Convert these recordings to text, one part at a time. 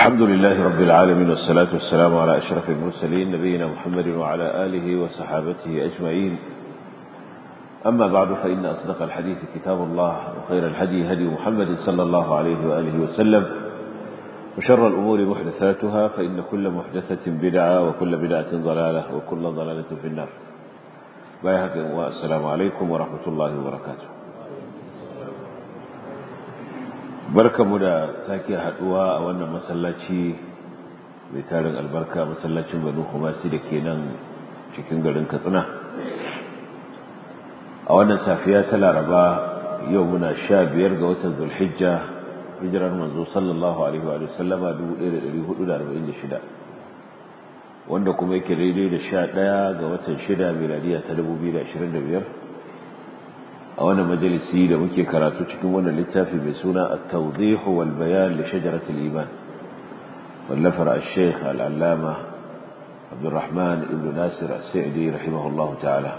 الحمد لله رب العالمين والصلاة والسلام على أشرف المرسلين نبينا محمد وعلى آله وصحابته أجمعين أما بعد فإن أصدق الحديث كتاب الله وخير الهدي هدي محمد صلى الله عليه وآله وسلم وشر الأمور محدثاتها فإن كل محدثة بدعة وكل بدعة ضلالة وكل ضلالة في النار والسلام عليكم ورحمة الله وبركاته barkamu da sake haduwa a wannan masallaci mai tarin albarka masallacin banu kumasi da ke nan cikin garin katsina a wannan safiya ta laraba yau muna sha biyar ga watan zulhijja hijirar manzo sallallahu alaihi wa sallama 1446 wanda kuma yake daidai da sha ɗaya ga watan shida miladiya ta 2025 a wannan majalisi da muke karatu cikin wannan littafi mai suna at-tawdih wal bayan li shajarat al-iman wallafar al-sheikh al-allama Abdurrahman ibn Nasir as-Sa'di rahimahullah ta'ala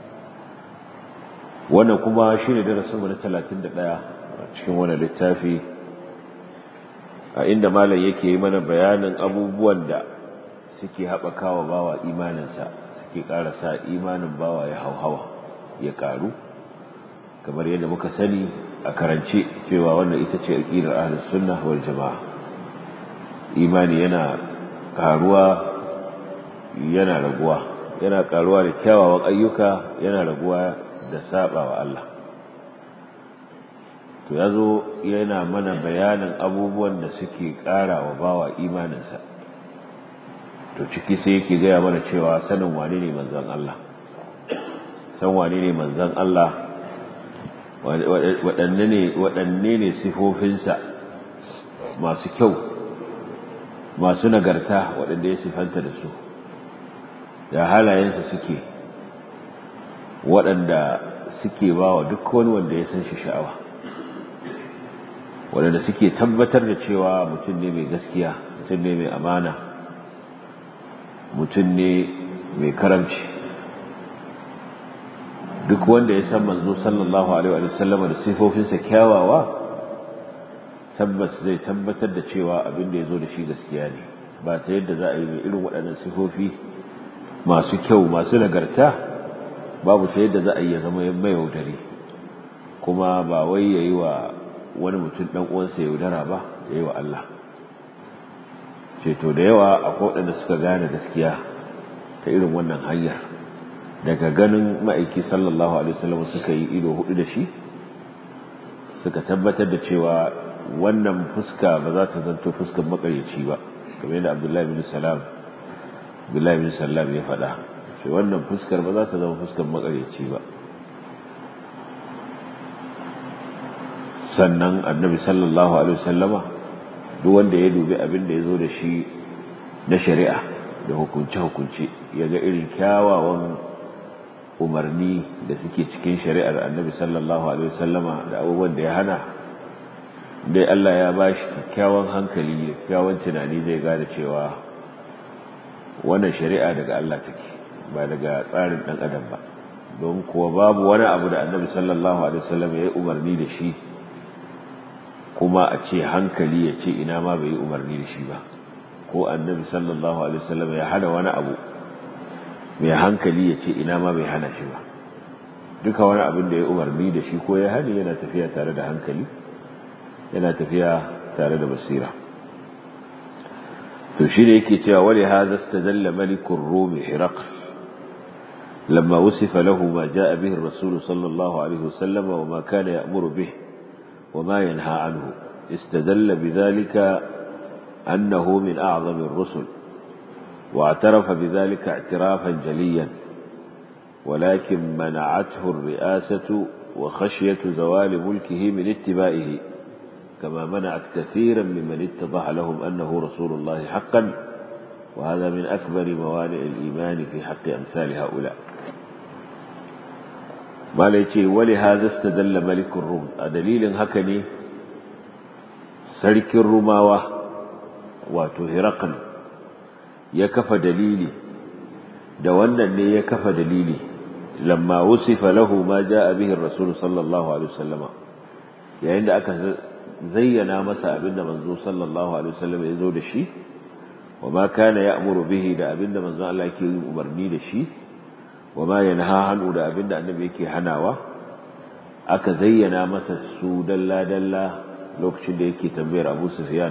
wannan kuma shine darasin mu na 31 cikin wannan littafi a inda malam yake yi mana bayanin abubuwan da suke haɓakawa bawa imaninsa suke ƙara sa imanin bawa ya hauhawa ya ƙaru kamar yadda muka sani a karance cewa wannan ita ce aqidar ahlus sunna wal jamaa imani yana karuwa yana raguwa yana karuwa da kyawawan ayyuka yana raguwa da saba wa Allah to yazo yana mana bayanin abubuwan da suke karawa bawa imaninsa to ciki sai yake gaya mana cewa sanin wane ne manzon Allah san wane ne manzon Allah waɗanne ne sifofinsa masu kyau masu nagarta waɗanda ya sifanta da su da halayensa suke waɗanda suke ba wa duk wani wanda ya san shi sha'awa waɗanda suke tabbatar da cewa mutum ne mai gaskiya mutum ne mai amana mutum ne mai karamci duk wanda ya san manzo sallallahu alaihi wa sallama da sifofinsa kyawawa tabbas zai tabbatar da cewa abin da ya zo da shi gaskiya ne ba ta yadda za a yi mai irin waɗannan sifofi masu kyau masu nagarta babu ta yadda za a yi ya zama mai yaudari kuma ba wai ya yi wa wani mutum ɗan uwansa yaudara ba ya yi wa Allah ceto da yawa akwai waɗanda suka gane gaskiya ta irin wannan hanyar daga ganin ma'aiki sallallahu alaihi wasallam suka yi ido hudu da shi suka tabbatar da cewa wannan fuska ba za ta zanto fuskar makaryaci ba kamar yadda abdullahi bin salam abdullahi bin salam ya faɗa shi wannan fuskar ba za ta zama fuskar makaryaci ba sannan annabi sallallahu alaihi wasallama duk wanda ya dubi abin da ya zo da shi na shari'a da hukunce-hukunce ya ga irin kyawawan umarni da suke cikin shari'ar annabi sallallahu alaihi wasallama da abubuwan da ya hana dai Allah ya ba shi kyakkyawan hankali da kyakkyawan tunani zai gane cewa wannan shari'a daga Allah take ba daga tsarin dan adam ba don kuwa babu wani abu da annabi sallallahu alaihi wasallam ya yi umarni da shi kuma a ce hankali ya ce ina ma bai yi umarni da shi ba ko annabi sallallahu alaihi wasallam ya hana wani abu mai hankali ya ce ina ma bai hana shi ba duka wani abin da ya umarni da shi ko ya hani yana tafiya tare da hankali yana tafiya tare da basira to shi ne yake cewa wali hadha istadalla malikur rum hiraql لما وصف له ما جاء به الرسول صلى الله عليه وسلم وما كان يأمر به وما ينهى عنه استدل بذلك أنه من أعظم الرسل واعترف بذلك اعترافا جليا ولكن منعته الرئاسة وخشية زوال ملكه من اتباعه كما منعت كثيرا ممن اتضح لهم أنه رسول الله حقا وهذا من أكبر موانع الإيمان في حق أمثال هؤلاء ما ليتي ولهذا استدل ملك الروم دليل هكني سلك الرماوة وتهرقا ya kafa dalili da wannan ne ya kafa dalili lamma wusifa lahu ma jaa bihi ar-rasul sallallahu alaihi wasallama yayin da aka zayyana masa abinda manzo sallallahu alaihi wasallam ya zo da shi wa ma kana ya'muru bihi da abinda manzo Allah yake yin umarni da shi wa ma yanha hanu da abinda annabi yake hanawa aka zayyana masa su dalla dalla lokacin da yake tambayar Abu Sufyan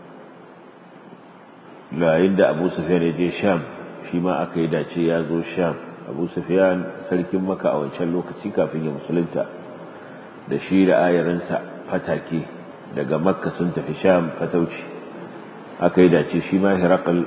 yayin da Abu Sufyan ya je Sham shi ma aka yi dace ya zo Sham Abu Sufyan sarkin Makka a wancan lokaci kafin ya musulunta da shi da ayarinsa fatake daga Makka sun tafi Sham fatauci aka yi dace shi ma Herakal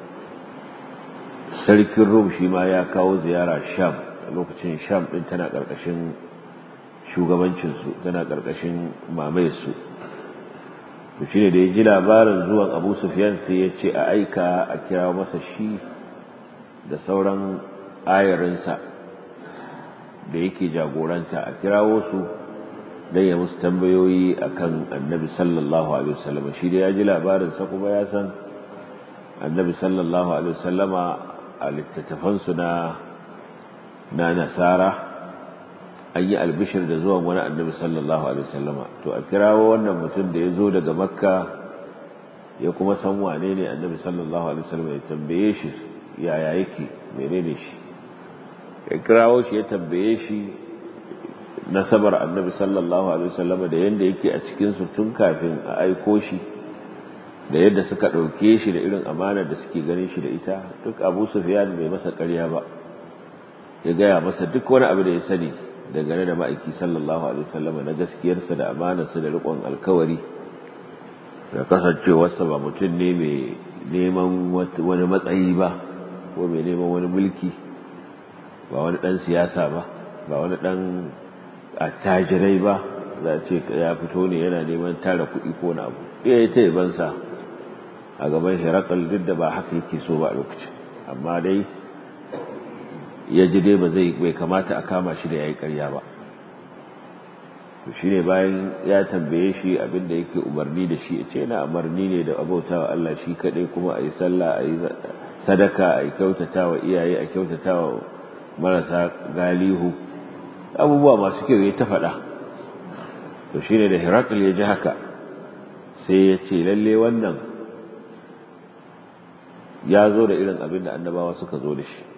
sarkin Rum shi ma ya kawo ziyara Sham a lokacin Sham din tana ƙarƙashin shugabancinsu tana ƙarƙashin mamayarsu to shine da ya ji labarin zuwan Abu Sufyan sai ya ce a aika a kira masa shi da sauran ayarinsa da yake jagoranta a kirawo su dan ya musu tambayoyi akan Annabi sallallahu alaihi wasallam shi da ya ji labarin sa kuma ya san Annabi sallallahu alaihi wasallama a littattafansu na na nasara an yi albishir da zuwan wani annabi sallallahu alaihi wasallama to a kirawo wannan mutum da ya zo daga makka ya kuma san wane ne annabi sallallahu alaihi wasallama ya tambaye shi yaya yake menene shi ya kirawo shi ya tambaye shi nasabar annabi sallallahu alaihi wasallama da yanda yake a cikin su tun kafin a aiko shi da yadda suka ɗauke shi da irin amanar da suke ganin shi da ita duk abu sufyan bai masa ƙarya ba ya gaya masa duk wani abu da ya sani dangane da ma'aiki sallallahu alaihi wasallam na gaskiyarsa da amanarsa da riƙon alkawari da kasancewarsa ba mutum ne mai neman wani matsayi ba ko mai neman wani mulki ba wani ɗan siyasa ba ba wani ɗan attajirai ba za a ce ya fito ne yana neman tara kuɗi ko na abu iya yi ta yabansa a gaban shirakal duk da ba haka yake so ba a lokacin amma dai ya ji dai ba zai bai kamata a kama shi da ya yi karya ba to shi ne bayan ya tambaye shi abinda yake umarni da shi ce na umarni ne da abautawa Allah shi kaɗai kuma a yi sallah a yi sadaka a yi kyautata wa iyaye a kyautata wa marasa galihu abubuwa masu kyau ya ta faɗa to shi ne da hirakul ya ji haka sai ya ce lalle wannan ya zo da irin abin da annabawa suka zo da shi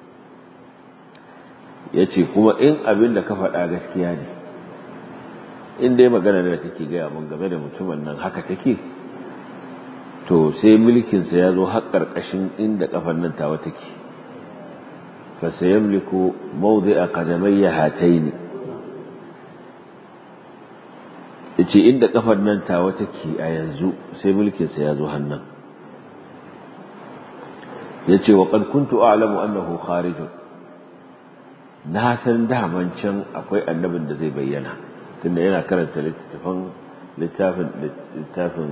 ya ce kuma in abin da ka faɗa gaskiya ne in dai magana da kake gaya mun game da mutumin nan haka take to sai mulkinsa ya zo har ƙarƙashin inda ƙafar nan tawa take fa sayamliku mawdi'a qadamayya hataini yace inda ƙafar nan tawa take a yanzu sai mulkinsa ya zo hannan yace wa qad kuntu a'lamu annahu kharijun na san daman can akwai annabin da zai bayyana tunda yana karanta littafin littafin littafin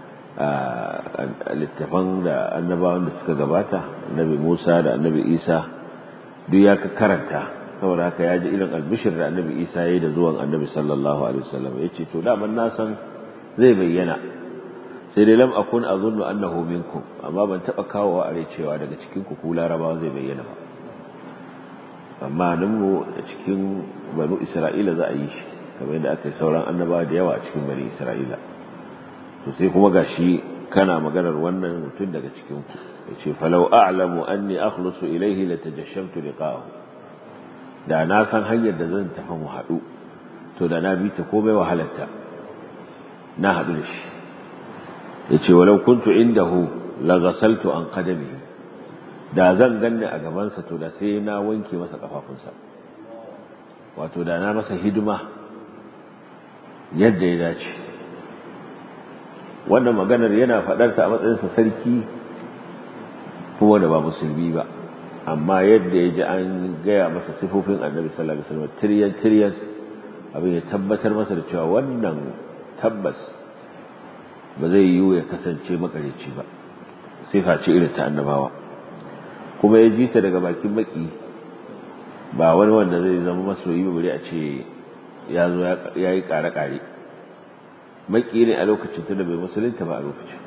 littafan da annabawan da suka gabata annabi Musa da annabi Isa duk ya ka karanta saboda haka ya ji irin albishir da annabi Isa ya yi da zuwan annabi sallallahu alaihi wasallam ya ce to daman na san zai bayyana sai dai lam akun azunnu annahu minkum amma ban taba kawowa a cewa daga cikin ku ku larabawa zai bayyana ba amma nan mu a cikin banu isra'ila za a yi shi kamar yadda aka yi sauran annabawa da yawa a cikin bani isra'ila to sai kuma gashi kana maganar wannan mutum daga cikin ku yace falau a'lamu anni akhlusu ilayhi latajashamtu liqa'ahu da na san hanyar da zan tafi mu haɗu to da na bi ta komai wahalarta na haɗu da shi yace walau kuntu indahu la ghasaltu an qadamihi da zan ganni a gabansa to da sai na wanke masa kafafunsa wato da na masa hidima yadda ya dace wannan maganar yana faɗarta a matsayinsa sarki kuma da ba musulmi ba amma yadda ya ji an gaya masa sifofin annabi sallallahu alaihi wasallam tiryan tiryan abin ya tabbatar masa da cewa wannan tabbas ba zai yiwu ya kasance makareci ba sifa ce irin ta annabawa kuma ya ji ta daga bakin maki ba wani wanda zai zama masoyi ba bari a ce ya zo ya yi kare-kare maki ne a lokacin tunda bai musulunta ba a lokacin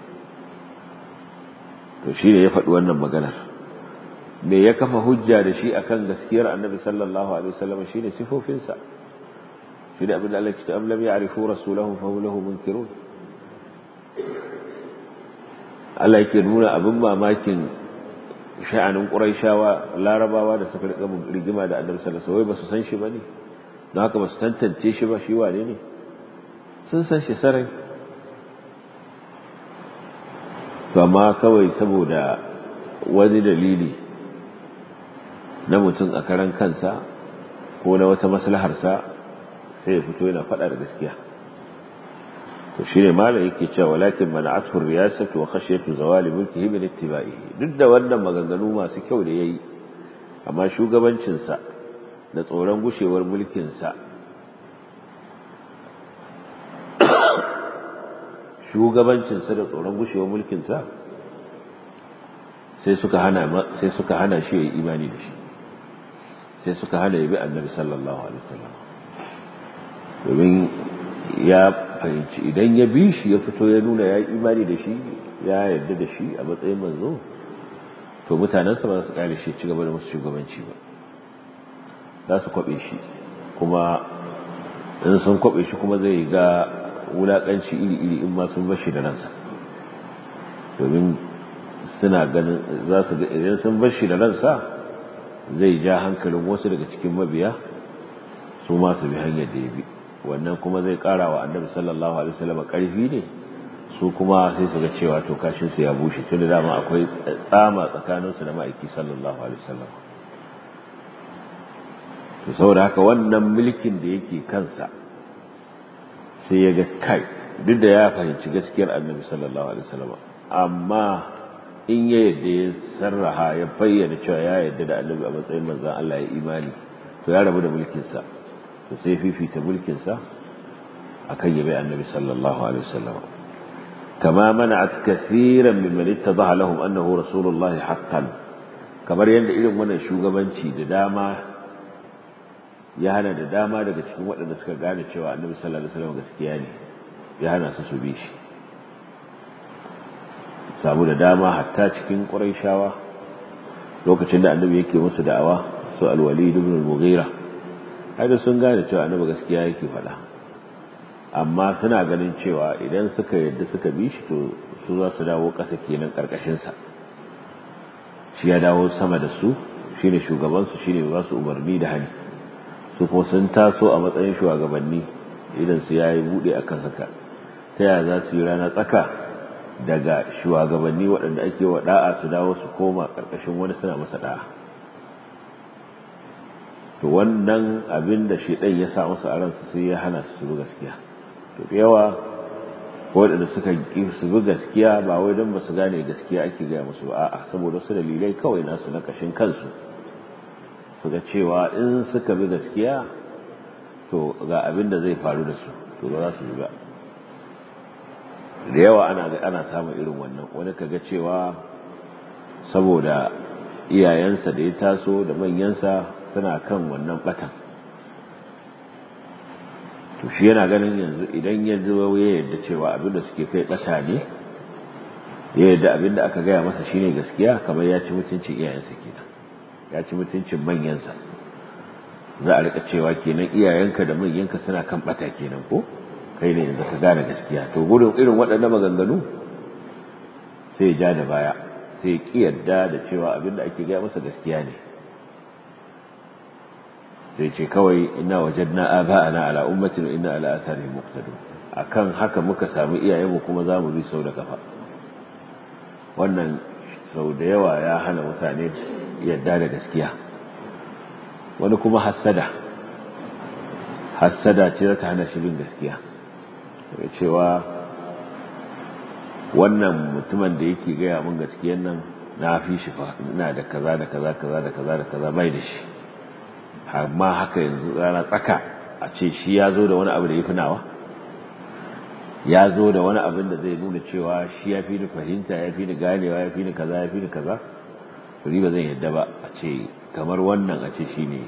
to shi ne ya faɗi wannan maganar me ya kafa hujja da shi akan gaskiyar annabi sallallahu alaihi wasallam shine sifofinsa shi da abin da Allah ce am lam ya'rifu rasulahum fa hum lahu munkirun Allah yake nuna abin mamakin sha'anin Qurayshawa Larabawa da suka rika rigima da Annabi sallallahu alaihi wasallam ba su san shi bane don haka ba su tantance shi ba shi wane ne sun san shi sarai to amma kawai saboda wani dalili na mutum a karan kansa ko na wata maslaharsa sai ya fito yana faɗa da gaskiya to shine malam yake cewa walakin mana'atu riyasatu wa khashyatu zawali mulkihi min ittiba'ihi duk da wannan maganganu masu kyau da yayi amma shugabancin sa da tsoron gushewar mulkin sa shugabancin sa da tsoron gushewar mulkin sa sai suka hana sai suka hana shi yayi imani da shi sai suka hana yabi annabi sallallahu alaihi wasallam domin ya fahimci idan ya bi shi ya fito ya nuna ya yi imani da shi ya yarda da shi a matsayin manzo to mutanensa ba su kare shi ci gaba da musu shugabanci ba za su kwabe shi kuma in sun kwabe shi kuma zai ga wulakanci iri-iri in ma sun bashi da ransa domin suna ganin za su ga idan sun bashi da ransa zai ja hankalin wasu daga cikin mabiya su ma su bi hanyar da ya bi wannan kuma zai kara wa annabi sallallahu alaihi wasallam karfi ne su kuma sai su ga cewa to kashin su ya bushe tunda dama akwai tsama tsakanin su da ma'aiki sallallahu alaihi wasallam to saboda haka wannan mulkin da yake kansa sai ya ga kai duk da ya fahimci gaskiyar annabi sallallahu alaihi wasallam amma in ya yadda ya sarraha ya bayyana cewa ya yadda da annabi a matsayin manzon Allah ya imani to ya rabu da mulkinsa to sai fifita mulkinsa a kan yabe annabi sallallahu alaihi wasallam kama mana'at kathiran mimman ittadaha lahum annahu rasulullah haqqan kamar yadda irin wannan shugabanci da dama ya hana da dama daga cikin waɗanda suka gane cewa annabi sallallahu alaihi wasallam gaskiya ne ya hana su su bi shi samu da dama hatta cikin quraishawa lokacin da annabi yake musu da'awa su al-walid ibn al-mughira haida sun gane cewa annabi gaskiya yake faɗa amma suna ganin cewa idan suka yadda suka bi shi to su za su dawo ƙasa kenan ƙarƙashinsa shi ya dawo sama da su shine shugabansu shine ba su umarni da hani su kuma sun taso a matsayin shugabanni idan su yayi bude a kan saka ta yaya za su yi rana tsaka daga shugabanni waɗanda ake wa da'a su dawo su koma ƙarƙashin wani suna masa da'a to wannan abin da shedan ya sa musu a ransu sai ya hana su su gaskiya to da yawa waɗanda suka ƙi su bi gaskiya ba wai don ba su gane gaskiya ake gaya musu ba a'a saboda su dalilai kawai nasu na kashin kansu su ga cewa in suka bi gaskiya to ga abin da zai faru da su to ba za su bi ba da yawa ana ana samun irin wannan wani kaga cewa saboda iyayensa da ya taso da manyansa suna kan wannan batan to shi yana ganin yanzu idan ya zo ya yarda cewa abin da suke kai bata ne ya yarda abin da aka gaya masa shine gaskiya kamar ya ci mutuncin iyayensa kenan ya ci mutuncin manyansa za a rika cewa kenan iyayenka da manyanka suna kan bata kenan ko kai ne yanzu ka gane gaskiya to gudun irin waɗannan maganganu sai ya ja da baya sai ya ki yarda da cewa abin da ake gaya masa gaskiya ne sai ce kawai ina wajadna aba'ana ala ummatin wa inna ala atharihim muqtadun akan haka muka samu iyayenmu kuma za mu bi sau da kafa wannan sau da yawa ya hana mutane yadda da gaskiya wani kuma hassada hassada ce za ta hana shi bin gaskiya daga cewa wannan mutumin da yake gaya mun gaskiyan nan na fi shi fa ina da kaza da kaza kaza da kaza da kaza bai da shi amma haka yanzu rana tsaka a ce shi ya zo da wani abu da ya fi nawa ya zo da wani abin da zai nuna cewa shi ya fi ni fahimta ya fi ni ganewa ya fi ni kaza ya fi ni kaza to ni ba zan yadda ba a ce kamar wannan a ce shi ne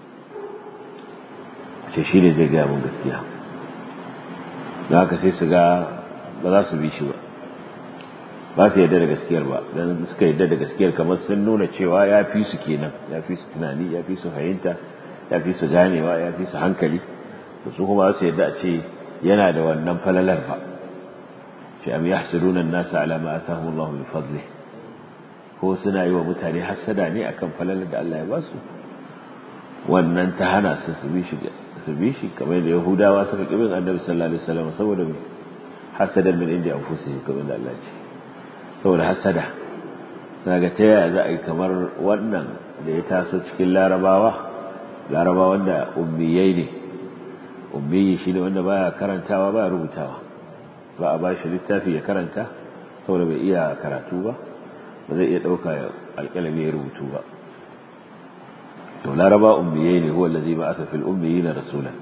a ce shi ne zai gaya mun gaskiya don haka sai su ga ba za su bi shi ba ba su yadda da gaskiyar ba don suka yadda da gaskiyar kamar sun nuna cewa ya fi su kenan ya fi su tunani ya fi su fahimta ya fi su ganewa ya fi su hankali da su kuma su yadda a ce yana da wannan falalar ba ce am yahsuduna an-nasa ala ma atahum Allah min fadli ko suna yi wa mutane hasada ne akan falalar da Allah ya ba su wannan ta hana su su bi shi su bi shi kamar da Yahudawa suka kibin Annabi sallallahu alaihi wasallam saboda hasadan min inda anfusihim kamar da Allah ce saboda hasada daga ta yaya za a yi kamar wannan da ya taso cikin larabawa larabawa wanda ummiyai ne ummiyi shi ne wanda baya karantawa baya rubutawa ba a bashi littafi ya karanta saboda bai iya karatu ba ba zai iya ɗauka alƙalami ya rubutu ba to laraba ummiyai ne huwa allazi ba'atha fil ummiyina rasulan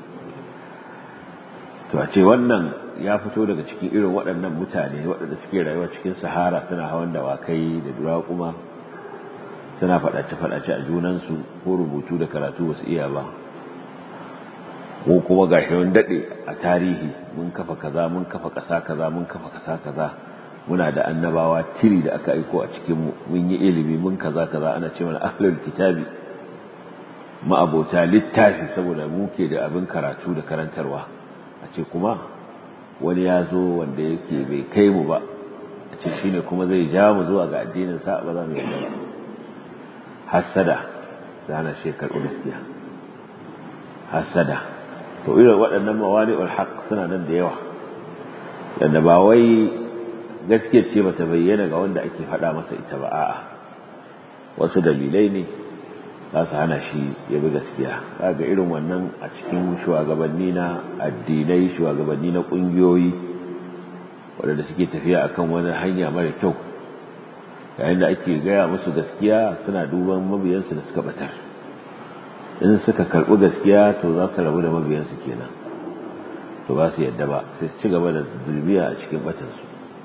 to a ce wannan ya fito daga cikin irin waɗannan mutane waɗanda suke rayuwa cikin sahara suna hawan dawakai da durakuma suna faɗace-faɗace a junansu ko rubutu da karatu wasu iya ba ko kuma ga shi daɗe a tarihi mun kafa kaza mun kafa ƙasa kaza mun kafa ƙasa kaza muna da annabawa tiri da aka aiko a cikinmu mun yi ilimi mun kaza kaza ana ce mana ahlul kitabi ma'abota littafi saboda mu ke da abin karatu da karantarwa a ce kuma wani ya zo wanda yake bai kai mu ba a ce shine kuma zai ja mu zuwa ga addinin sa ba za mu yi ba hasada sana shi karɓi gaskiya hasada to irin waɗannan mawani haq suna nan da yawa yadda ba wai gaskiyar ce bata bayyana ga wanda ake faɗa masa ita ba a'a wasu dalilai ne za su hana shi ya bi gaskiya kaga irin wannan a cikin shugabanni na addinai shugabanni na ƙungiyoyi waɗanda suke tafiya akan wani hanya mara kyau yayin da ake gaya musu gaskiya suna duban mabiyansu da suka batar in suka karɓi gaskiya to za su rabu da mabiyansu kenan to ba su yadda ba sai su ci gaba da zulmiya a cikin batansu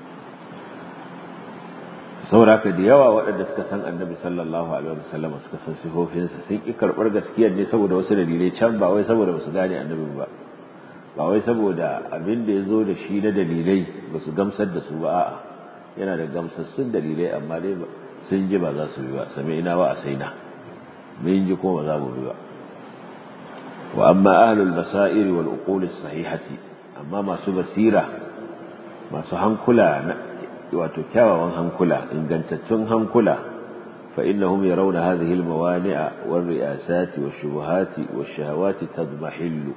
saboda haka da yawa waɗanda suka san annabi sallallahu alaihi wasallam suka san sifofinsa sun ƙi karɓar gaskiyar ne saboda wasu dalilai can ba wai saboda ba su gane annabin ba ba wai saboda abin da ya zo da shi na dalilai ba su gamsar da su ba a'a yana da gamsassun dalilai amma dai sun ji ba za su bi ba sami ina ba a saina mun ji ko ba za mu bi ba wa amma ahlul basairi wal uqul sahihati amma masu basira masu hankula wato kyawawan hankula ingantattun hankula fa innahum yarawna hadhihi al mawani'a wal ri'asati wash shubuhati wash shahawati tadmahillu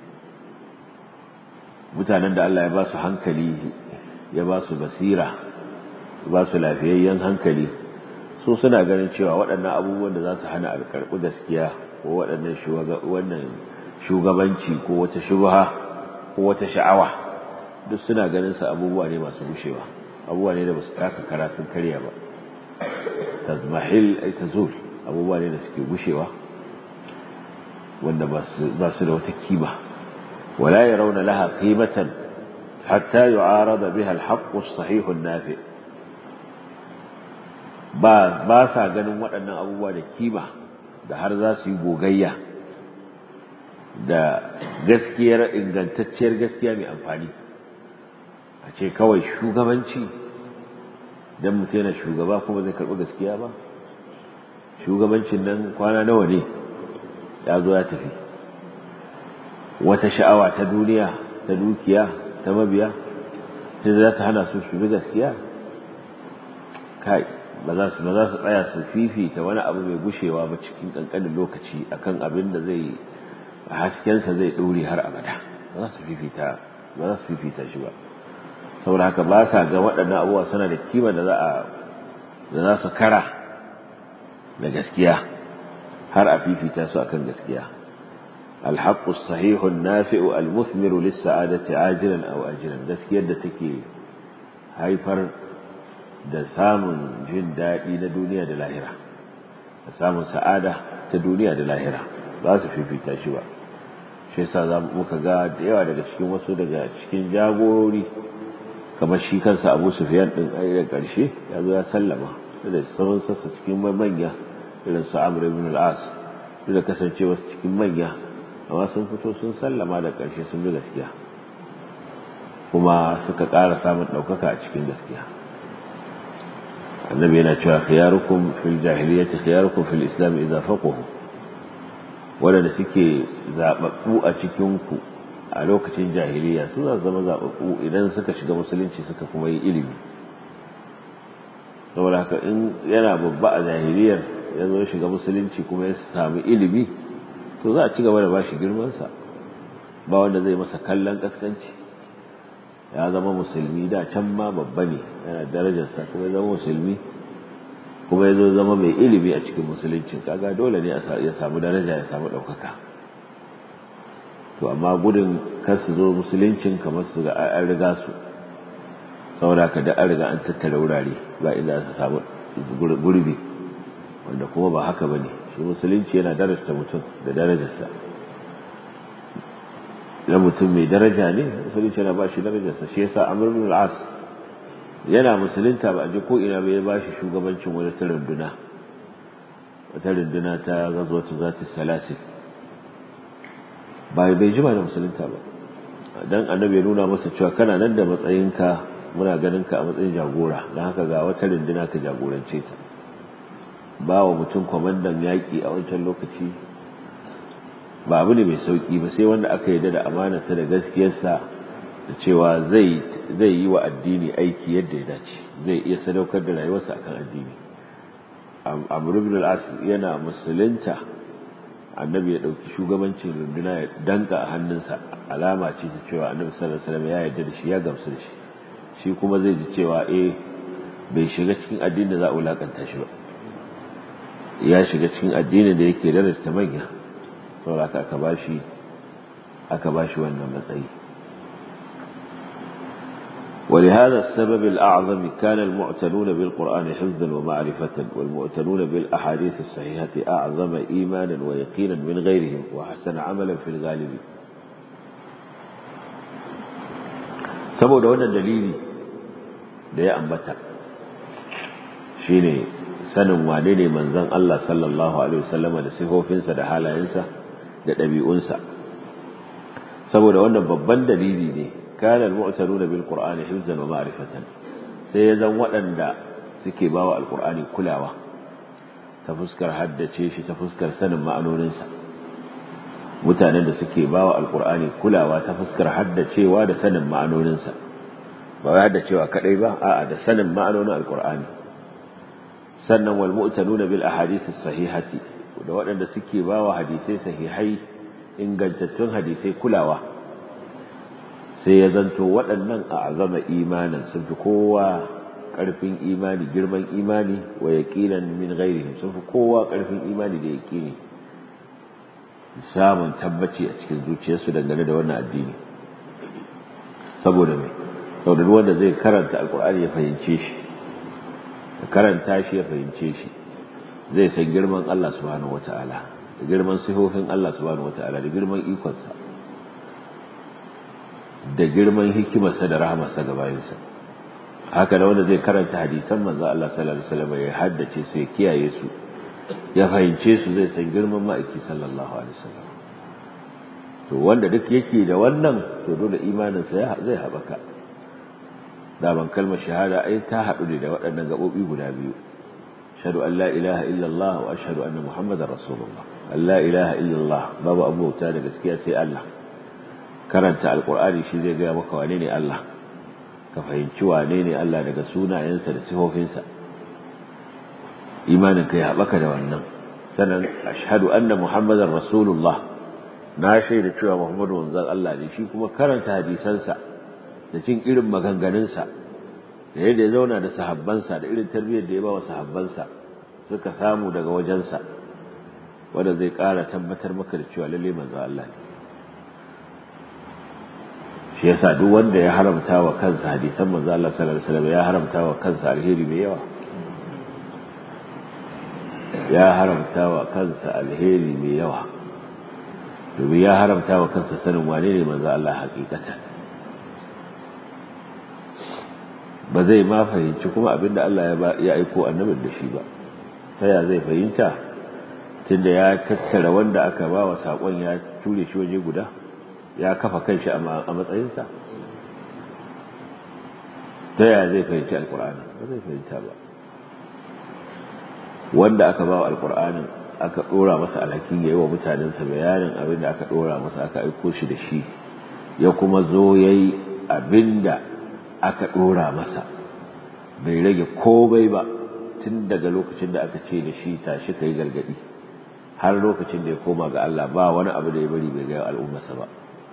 mutanen da Allah ya ba su hankali ya ba su basira ba su lafiyayyen hankali su suna ganin cewa waɗannan abubuwan da za su hana alkarɓi gaskiya ko waɗannan wannan shugabanci ko wata shubha ko wata sha'awa duk suna ganin su abubuwa ne masu gushewa abubuwa ne da ba su taka karatun karya ba tazmahil ay tazul abubuwa ne da suke gushewa wanda ba su da wata kima wala yarawna laha qimatan hatta yu'arada biha al-haqq as-sahih an-nafi' ba ba sa ganin waɗannan abubuwa da kima da har za su yi gogayya da gaskiyar ingantacciyar gaskiya mai amfani a ce kawai shugabanci don mutum yana shugaba kuma zai karɓi gaskiya ba shugabancin nan kwana nawa ne ya zo ya tafi wata sha'awa ta duniya ta dukiya ta mabiya sai za ta hana su su bi gaskiya kai ba za su ba za su tsaya su fifita wani abu mai gushewa ba cikin kankanin lokaci akan abin da zai haskensa zai ɗore har abada ba za su fifita ba za su fifita shi ba saboda haka ba sa ga waɗannan abubuwa suna da kima da za a da za su kara da gaskiya har a fifita su akan gaskiya الحق الصحيح النافع المثمر للسعادة عاجلا أو أجلا gaskiyar da take haifar da samun jin daɗi na duniya da lahira da samun sa'ada ta duniya da lahira ba su fifita shi ba shi yasa za muka ga da yawa daga cikin wasu daga cikin jagorori kamar shi kansa abu sufiyan ɗin a da ƙarshe ya zo ya sallama da sauran sassa cikin manya irin su amr ibn al-as da kasance wasu cikin manya amma sun fito sun sallama da ƙarshe sun bi gaskiya kuma suka ƙara samun ɗaukaka a cikin gaskiya annabi yana cewa khiyarukum fil jahiliyyati khiyarukum fil islam idza faqahu wanda suke zababbu a cikin ku a lokacin jahiliya su za su zama zaɓaɓɓu idan suka shiga musulunci suka kuma yi ilimi saboda haka in yana babba a jahiliyar ya zo shiga musulunci kuma ya sami ilimi to za a ci gaba da bashi girmansa ba wanda zai masa kallon kaskanci ya zama musulmi da can ma babba ne yana darajarsa kuma ya zama musulmi kuma ya zo zama mai ilimi a cikin musuluncin kaga dole ne ya samu daraja ya samu ɗaukaka to amma gudun kar su zo musuluncin kamar su ga an riga su saboda ka da an riga an tattara wurare ba inda su samu gurbi wanda kuma ba haka ba ne shi musulunci yana darasta mutum da darajarsa idan mutum mai daraja ne musulunci yana ba shi darajarsa shi yasa amr bin al-as yana musulunta ba a ji ko ina bai ba shi shugabancin wani ta runduna wata runduna ta gazwatu zati salasil ba bai jima da musulunta ba dan annabi ya nuna masa cewa kana nan da matsayinka muna ganin ka a matsayin jagora don haka ga wata runduna ka jagorance ta ba wa mutum kwamandan yaƙi a wancan lokaci ba abu ne mai sauƙi ba sai wanda aka yarda da amanarsa da gaskiyarsa da cewa zai yi wa addini aiki yadda ya dace zai iya sadaukar da rayuwarsa akan addini amr ibn al-as yana musulunta annabi ya dauki shugabancin runduna ya danka a hannunsa alama ce ta cewa annabi sallallahu alaihi wasallam ya yarda da shi ya gamsu da shi shi kuma zai ji cewa eh bai shiga cikin addinin da za a wulakanta shi ba ya shiga cikin addinin da yake da manya saboda aka bashi aka bashi wannan matsayi ولهذا السبب الأعظم كان المعتنون بالقرآن حفظا ومعرفة والمعتنون بالأحاديث الصحيحة أعظم إيمانا ويقينا من غيرهم وحسن عملا في الغالب saboda wannan dalili da ya ambata shine sanin wane ne manzon Allah sallallahu alaihi wasallam da sifofinsa da halayensa da ɗabi'unsa saboda wannan babban dalili ne kana al-mu'taruna bil qur'ani hifzan wa ma'rifatan sai ya zan waɗanda suke bawa alqur'ani kulawa ta fuskar haddace shi ta fuskar sanin ma'anoninsa mutanen da suke bawa alqur'ani kulawa ta fuskar haddacewa da sanin ma'anoninsa ba wai haddacewa kadai ba a'a da sanin ma'anonin alqur'ani sannan wal mu'tanuna bil ahadith as-sahihati da waɗanda suke bawa hadisai sahihai ingantattun hadisai kulawa sai ya zanto waɗannan a azama imanin sun fi kowa ƙarfin imani girman imani wa yaqinan min ghairihim sun fi kowa ƙarfin imani da yaqini samun tabbaci a cikin zuciyarsu dangane da wannan addini saboda mai saboda wanda zai karanta alkur'ani ya fahimce shi ya karanta shi ya fahimce shi zai san girman Allah subhanahu wata'ala da girman sifofin Allah subhanahu wata'ala da girman ikonsa da girman hikimarsa da rahamarsa ga bayansa haka da wanda zai karanta hadisan manzo Allah sallallahu alaihi wasallam ya haddace su ya kiyaye su ya fahimce su zai san girman ma'aiki sallallahu alaihi wasallam to wanda duk yake da wannan to dole imaninsa zai haɓaka daban kalmar shahada ai ta haɗu ne da waɗannan gaɓoɓi guda biyu ashhadu an la ilaha illallah wa ashhadu anna muhammadar rasulullah an la ilaha illallah babu abubuwa da gaskiya sai Allah karanta alqur'ani shi zai gaya maka wane ne Allah ka fahimci wane ne Allah daga sunayensa da sifofinsa imanin kai haɓaka da wannan sannan ashhadu anna muhammadar rasulullah na shaida cewa muhammadu wanzan Allah ne shi kuma karanta hadisansa da cin irin maganganunsa da yadda ya zauna da sahabbansa da irin tarbiyyar da ya ba wa sahabbansa suka samu daga wajensa wanda zai ƙara tabbatar maka da cewa lalle manzo Allah ne shi yasa duk wanda ya haramta wa kansa hadisan manzo Allah sallallahu alaihi wasallam ya haramta wa kansa alheri mai yawa ya haramta wa kansa alheri mai yawa domin ya haramta wa kansa sanin wane ne manzo Allah hakikatan ba zai ma fahimci kuma abinda Allah ya aiko annabin da shi ba ta ya zai fahimta tunda ya tattara wanda aka ba wa saƙon ya ture shi waje guda ya kafa kanshi a matsayinsa ta ya zai fahimci alƙur'ani ba zai fahimta ba wanda aka ba wa alƙur'anin aka ɗora masa alhakin ya yi wa mutanensa bayanin abin da aka ɗora masa aka aiko shi da shi ya kuma zo ya yi abin da aka ɗora masa bai rage komai ba tun daga lokacin da aka ce da shi tashi ka yi gargaɗi har lokacin da ya koma ga Allah ba wani abu da ya bari bai gaya al'ummarsa ba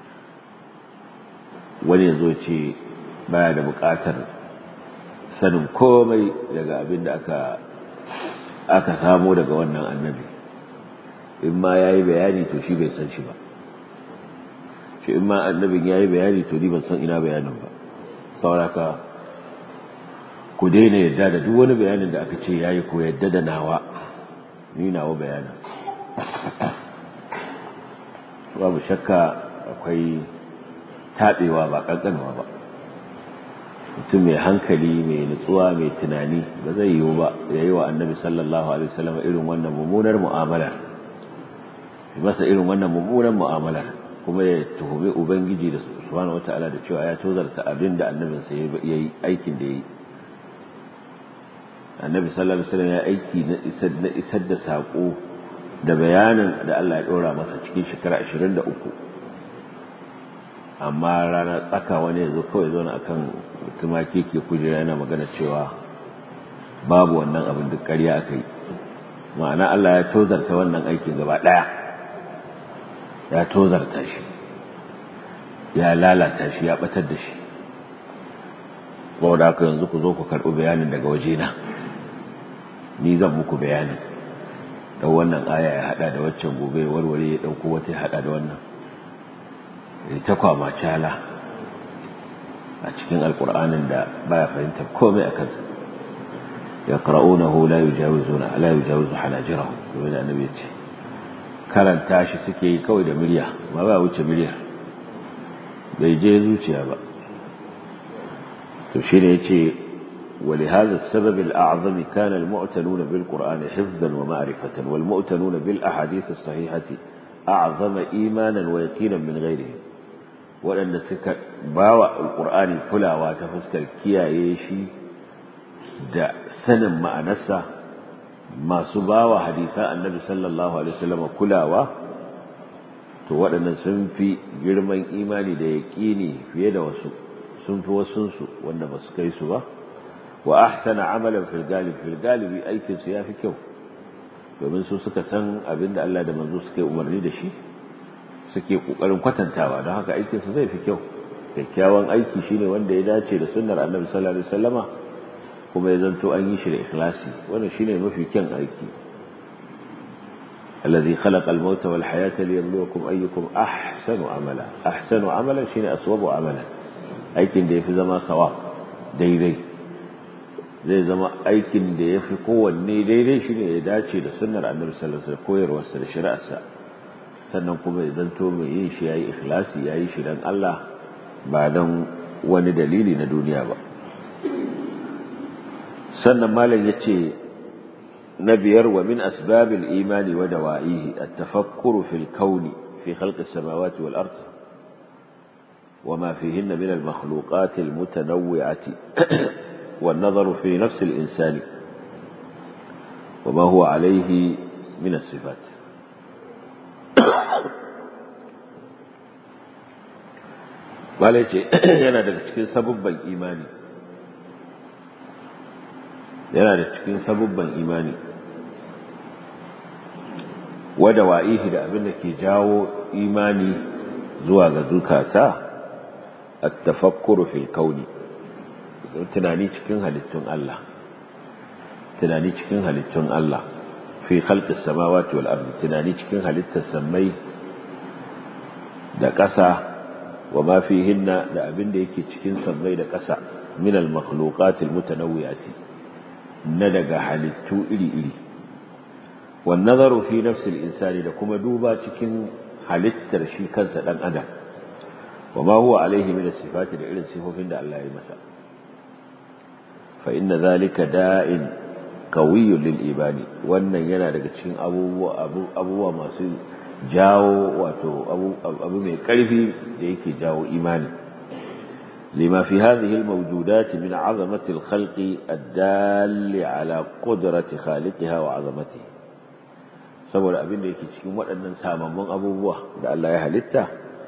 wani ya zo ce baya da buƙatar sanin komai daga abin da aka aka samo daga wannan annabi in ma ya yi bayani to shi bai san shi ba shi in ma annabin ya yi bayani to ni ban san ina bayanin ba sauraka ku daina yadda da duk wani bayanin da aka ce ya yi ko yadda da nawa ni nawa bayanin babu shakka akwai taɓewa ba ƙanƙanwa ba mutum mai hankali mai nutsuwa mai tunani ba zai yiwu ba ya yi wa annabi sallallahu alaihi wasallam irin wannan mummunar mu'amalar masa irin wannan mummunar mu'amalar kuma ya tuhumi ubangiji da subhanahu wata'ala da cewa ya tozarta abin da annabinsa ya yi aikin da ya yi annabi sallallahu alaihi wasallam ya aiki na isar da saƙo da bayanin da Allah ya ɗora masa cikin shekara 23 amma rana tsaka wani ya zo kawai zo na akan tumaki ke kujera yana magana cewa babu wannan abin duk ƙarya aka yi ma'ana Allah ya tozarta wannan aikin gaba ɗaya ya tozarta shi ya lalata shi ya ɓatar da shi da haka yanzu ku zo ku karɓi bayanin daga wajena ni zan muku bayanin da wannan aya ya haɗa da waccan gobe warware ya ɗauko wata ya haɗa da wannan ta kwama cala a cikin alkur'anin da baya fahimtar komai a kansa ya qara'unahu la yujawizuna la yujawizu hanajirahum sai da annabi ce karanta shi suke yi kawai da murya ba ba wuce murya bai je zuciya ba to shine yace ولهذا السبب الأعظم كان المعتنون بالقرآن حفظا ومعرفة والمؤتنون بالأحاديث الصحيحة أعظم إيمانا ويقينا من غيرهم waɗanda suka ba wa alƙur'ani kulawa ta fuskar kiyaye shi da sanin ma'anarsa masu ba wa hadisa annabi sallallahu alaihi wasallam kulawa to waɗannan sun fi girman imani da yaƙini fiye da wasu sun fi wasunsu wanda ba su kai su ba wa ahsana amalan fil galib fil galibi aikin su yafi kyau domin su suka san abin da Allah da manzo suke umarni da shi suke kokarin kwatantawa don haka aikin su zai fi kyau kyakkyawan aiki shine wanda ya dace da sunnar Annabi sallallahu alaihi wasallama kuma ya zanto an yi shi da ikhlasi wannan shine mafi kyan aiki الذي خلق الموت والحياة ليبلوكم أيكم أحسن عملا أحسن عملا شيء أصوب عملا aikin da yafi zama sawa daidai zai zama aikin da yafi kowanne daidai shine ya dace da sunnar Annabi sallallahu alaihi wasallam koyarwarsa da shari'arsa sannan kuma ya zanto mai yin shi yayi ikhlasi yayi shi dan Allah ba dan wani dalili na duniya ba sannan malam yace na biyar wa min asbabil imani wa dawa'ihi at-tafakkuru fil kauni fi khalqi as-samawati wal ard وما فيهن من المخلوقات المتنوعة والنظر في نفس الإنسان وما هو عليه من الصفات Bala ce yana daga cikin sabubban imani yana da cikin sabubban imani wada wa'ihi da abin da ke jawo imani zuwa ga zukata at-tafakkuru fil kauni tunani cikin halittun Allah tunani cikin halittun Allah fi khalqis samawati wal ardi tunani cikin halittar samai da ƙasa wa ma fihinna da abin da yake cikin sammai da ƙasa min al makhluqat al mutanawwi'ati na daga halittu iri-iri wan nazaru fi nafsi al insani da kuma duba cikin halittar shi kansa dan adam wa ma huwa alaihi min as sifati da irin sifofin da Allah ya masa fa inna zalika da'in qawiyyun lil ibani wannan yana daga cikin abubuwa abubuwa masu jawo wato abu mai ƙarfi da yake jawo imani lima fi hadhihi almawjudat min 'azamati alkhalqi ad-dalli 'ala qudrati khaliqiha wa 'azamatihi saboda abin da yake cikin waɗannan samammun abubuwa da Allah ya halitta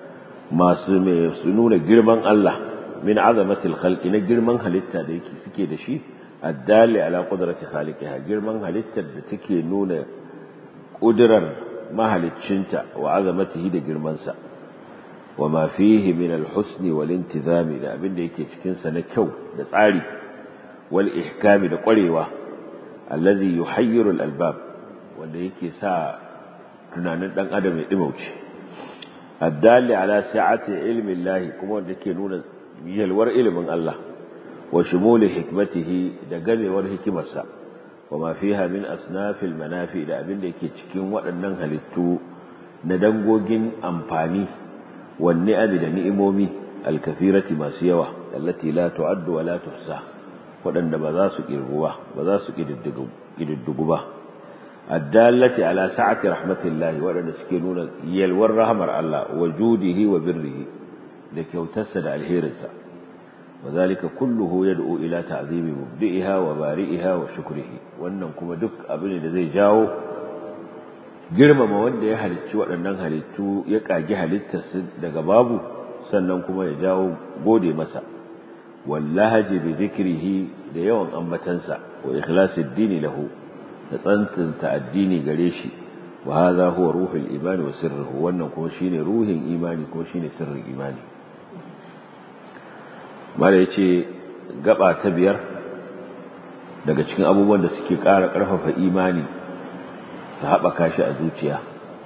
masu mai su nuna girman Allah min azamatil khalqi na girman halitta da yake suke da shi addali ala qudrati khaliqiha girman halittar da take nuna kudirar mahaliccinta wa azamatihi da girmansa wa ma fihi min al-husn wal intizami da abin da yake cikin sa na kyau da tsari wal ihkami da kwarewa allazi yuhayyiru al-albab wanda yake sa tunanin dan adam ya dimauce addali ala sa'ati ilmi Allah kuma wanda yake nuna yalwar ilimin Allah wa shumuli hikmatihi da gamewar hikimarsa wa ma fiha min asnafil manafi da abin da yake cikin waɗannan halittu na dangogin amfani wan ni'ami da ni'imomi alkafirati masu yawa allati la tu'addu wa la tuhsa waɗanda ba za su kirgu ba ba za su kididdigu ba addallati ala sa'ati rahmatillahi waɗanda suke nuna yalwar rahmar Allah wa judihi wa birrihi da kyautarsa da alherinsa وذلك كله يدعو إلى تعظيم مبدئها وبارئها وشكره wannan kuma duk abin da zai jawo girmama wanda ya halicci waɗannan halittu ya ƙagi halittarsu daga babu sannan kuma ya jawo gode masa wallahaji bi zikrihi da yawan ambatansa wa ikhlasid dini lahu da tsantsanta addini gare shi wa hadha huwa ruhul imani wa sirruhu wannan kuma shine ruhin imani ko shine sirrin imani mara ya ce gaba ta biyar daga cikin abubuwan da suke ƙara ƙarfafa imani su haɓaka shi a zuciya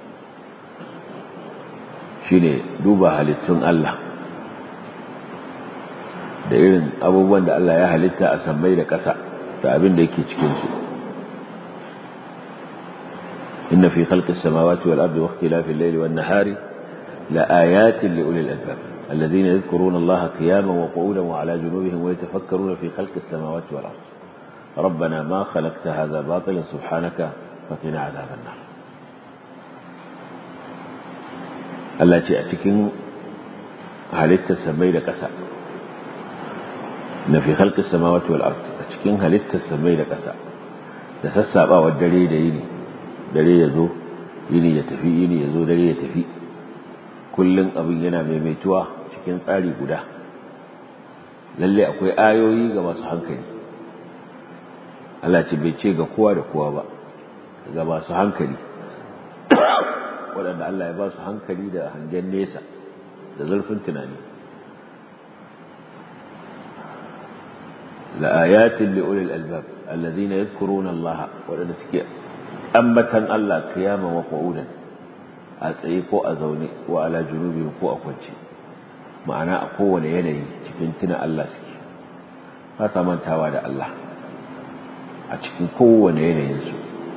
shine duba halittun Allah da irin abubuwan da Allah ya halitta a sammai da ƙasa da abin da yake cikinsu inna fi khalqis samawati wal ardi wa ikhtilafil layli wan nahari la ayatin li ulil albab الذين يذكرون الله قياما وقعودا وعلى جنوبهم ويتفكرون في خلق السماوات والأرض ربنا ما خلقت هذا باطلا سبحانك فقنا عذاب النار Allah ce a cikin halittar samai da ƙasa na fi halƙar samawati wal ard a cikin halittar samai da ƙasa da sassaɓawar dare da yini dare ya zo yini ya tafi yini ya zo dare ya tafi kullum abin yana maimaituwa cikin tsari guda lalle akwai ayoyi ga masu hankali Allah ce bai ce ga kowa da kowa ba ga masu hankali waɗanda Allah ya ba su hankali da hangen nesa da zurfin tunani la'ayatin li'ulil albab allazina yadhkuruna Allah waɗanda suke ambatan Allah qiyaman wa qu'udan a tsaye ko a zaune ko ala junubi ko a kwance ma'ana a kowane yanayi cikin tuna Allah suke ba sa mantawa da Allah a cikin kowane yanayinsu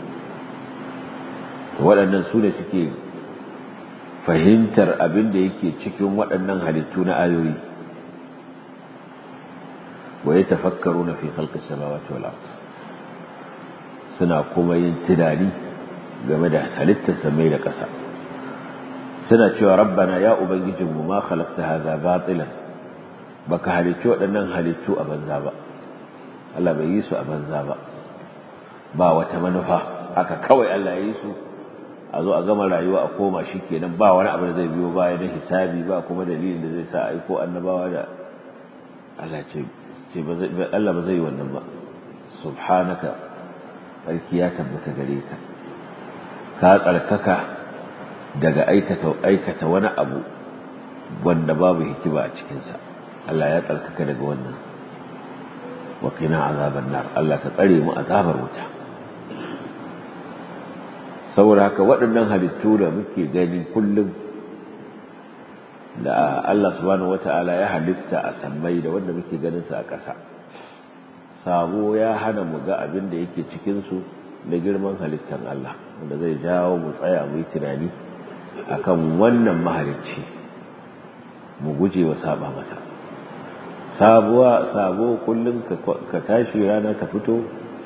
waɗannan su ne suke fahimtar abin da yake cikin waɗannan halittu na ayoyi wa ya tafakkaru na fi halkar samawati wal ard suna kuma yin tunani game da halittar samai da ƙasa suna cewa rabbana ya ubangijinmu ma khalaqta hadha batilan baka halicci waɗannan halittu a banza ba Allah bai yi su a banza ba ba wata manufa aka kawai Allah ya yi su a zo a gama rayuwa a koma shi kenan ba wani abu da zai biyo baya na hisabi ba kuma dalilin da zai sa aiko annabawa da Allah ce ce Allah ba zai yi wannan ba subhanaka sarki ya tabbata gare ka ka tsarkaka daga aikata aikata wani abu wanda babu hikima a cikinsa Allah ya tsarkaka daga wannan wa qina azaban nar Allah ka tsare mu azabar wuta saboda haka waɗannan halittu da muke gani kullum da Allah subhanahu wata'ala ya halitta a sammai da wanda muke ganin su a ƙasa sabo ya hana mu ga abin da yake cikin su da girman halittar Allah wanda zai jawo mu tsaya mu yi tunani akan wannan mahalicci mu guje wa saba masa sabuwa sabo kullum ka tashi rana ta fito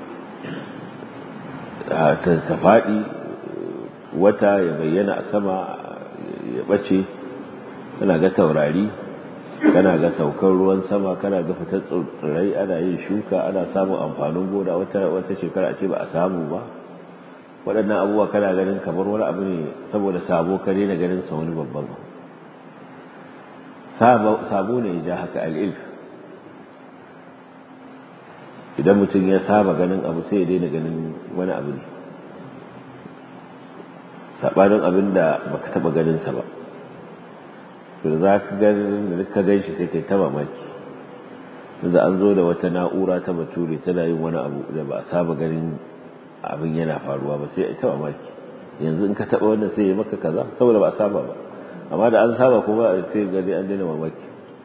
ta faɗi wata ya bayyana a sama ya ɓace kana ga taurari kana ga saukar ruwan sama kana ga fitar tsirrai ana yin shuka ana samun amfanin gona wata wata shekara a ce ba a samu ba waɗannan abubuwa kana ganin kamar wani abu ne saboda sabo ka daina ganin sa wani babban sabo ne ya ja haka al'ilf idan mutum ya saba ganin abu sai ya daina ganin wani abu ne saɓanin abin da baka taɓa ganinsa ba to za ka ganin da ka gan shi sai kai ta mamaki da an zo da wata na'ura ta bature tana yin wani abu da ba a saba ganin abin yana faruwa ba sai a ta mamaki yanzu in ka taɓa wannan sai ya maka kaza saboda ba a saba ba amma da an saba kuma sai gani an daina mamaki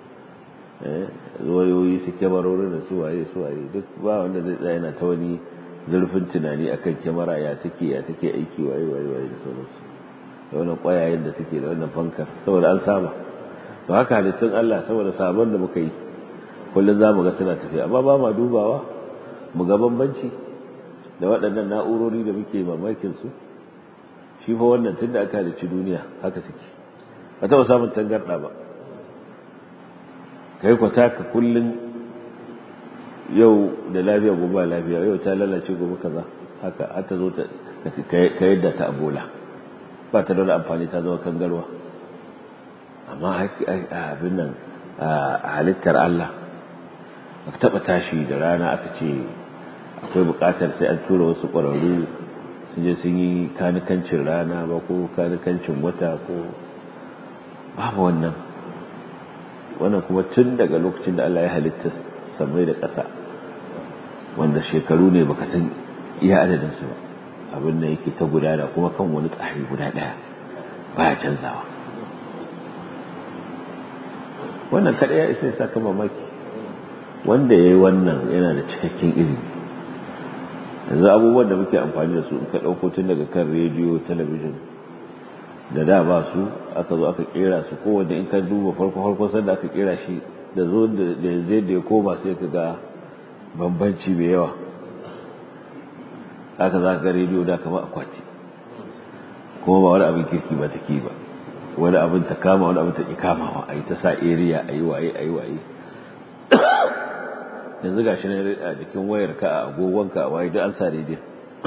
wayoyi su kyamarorin da su waye su waye duk ba wanda zai tsaya yana ta wani zurfin tunani akan kyamara ya take ya take aiki waye waye waye da sauransu da wannan kwayayen da suke da wannan fankar saboda an saba to haka halittun Allah saboda sabon da muka yi kullum za mu ga suna tafiya amma ba ma dubawa mu ga bambanci da waɗannan na'urori da muke mamakin su shi fa wannan tun da aka halicci duniya haka suke ba taɓa samun tangarɗa ba kai kwata ka kullum yau da lafiya gobe lafiya yau ta lalace gobe kaza haka har ta zo ta ka yadda ta abola ba ta da wani amfani ta zama kangarwa amma abin nan a halittar Allah ba ka taɓa tashi da rana aka ce akwai buƙatar sai an tura wasu ƙwararru sun je sun yi kanikancin rana ba ko kanikancin wata ko babu wannan wannan kuma tun daga lokacin da Allah ya halitta samai da ƙasa wanda shekaru ne baka san iya adadin su ba abin da yake ta gudana kuma kan wani tsari guda ɗaya baya canzawa wannan kaɗai ya isa ya saka mamaki wanda ya yi wannan yana da cikakken ilimi yanzu abubuwan da muke amfani da su in ka ɗauko tun daga kan rediyo talabijin da da ba su aka zo aka kera su kowanne in ka duba farko farko sanda aka kera shi da zo da yanzu da ya koma sai ka ga bambanci mai yawa haka za ka ga rediyo da kama akwati kuma ba wani abin kirki ba take ba wani abin ta kama wani abin ta ki kamawa a yi ta sa area a yi waye a yi waye yanzu ga shi ne a jikin wayar ka a agogonka a waye duk an sa rediyo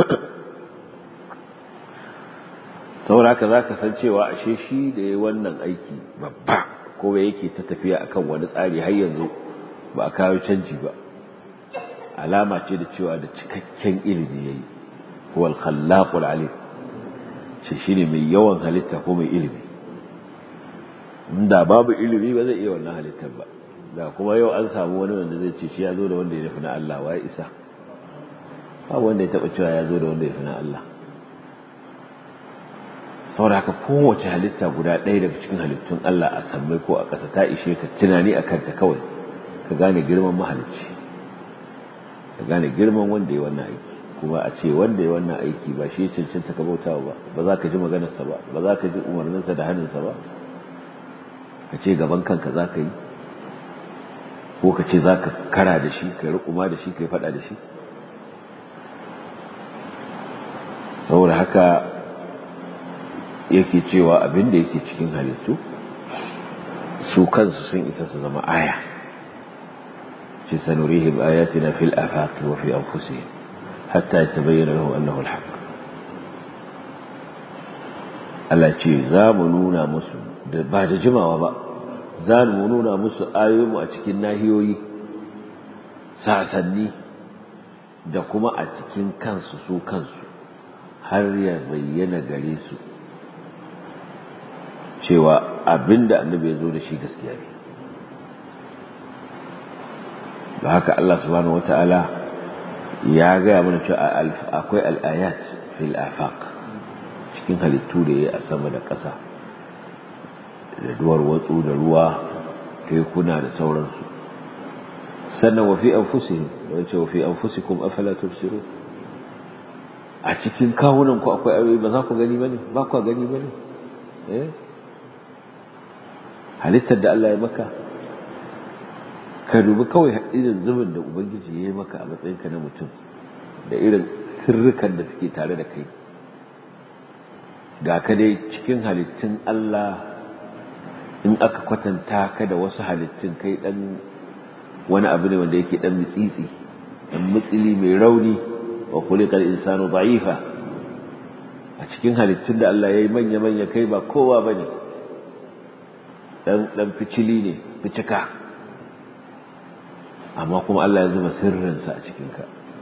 saboda haka za ka san cewa ashe shi da ya wannan aiki babba ko yake ta tafiya akan wani tsari har yanzu ba a kawo canji ba alama ce da cewa da cikakken ilimi yayi huwal khallaqul alim shi shine mai yawan halitta ko mai ilimi inda babu ilimi ba zai iya wannan halittar ba da kuma yau an samu wani wanda zai ce shi ya zo da wanda ya nufi na Allah wa ya isa babu wanda ya taba cewa ya zo da wanda ya fi na Allah saboda haka kowace halitta guda ɗaya daga cikin halittun Allah a sammai ko a ƙasa ta ishe ka tunani a kanta kawai ka gane girman mahalicci ka gane girman wanda ya wannan aiki kuma a ce wanda ya wannan aiki ba shi cancanta ka bauta ba ba za ka ji maganarsa ba ba za ka ji umarninsa da hannunsa ba ka ce gaban kanka za ka yi ko ka ce za ka kara da shi ka yi rukuma da shi ka yi faɗa da shi saboda haka yake cewa abin da yake cikin halittu su kansu sun isa su zama aya ce sanurihim ayatina fil afaqi wa fi anfusihim hatta yatabayyana lahum annahu alhaq Allah ce za mu nuna musu da ba da jimawa ba za mu nuna musu ayoyinmu a cikin nahiyoyi sasanni da kuma a cikin kansu su kansu har ya bayyana gare su cewa abinda annabi ya zo da shi gaskiya ne da haka Allah subhanahu wata'ala ya gaya mana cewa akwai al'ayat fil afaq cikin halittu da ya a sama da ƙasa da duwar watsu da ruwa tekuna da sauransu sannan wa fi anfusihim da wace wa fi anfusikum afala tubsirun a cikin kawunan ku akwai ayoyi ba za ku gani bane ba ku gani bane eh halittar da Allah ya maka ka dubi kawai irin zubin da ubangiji ya yi maka a matsayinka na mutum da irin sirrukan da suke tare da kai ga ka dai cikin halittun Allah in aka kwatanta ka da wasu halittun kai dan wani abu ne wanda yake dan mitsitsi dan mitsili mai rauni wa khuliqal insanu da'ifa a cikin halittun da Allah ya yi manya manya kai ba kowa bane ɗan ficili ne ficika amma kuma Allah ya zuba sirrinsa a cikinka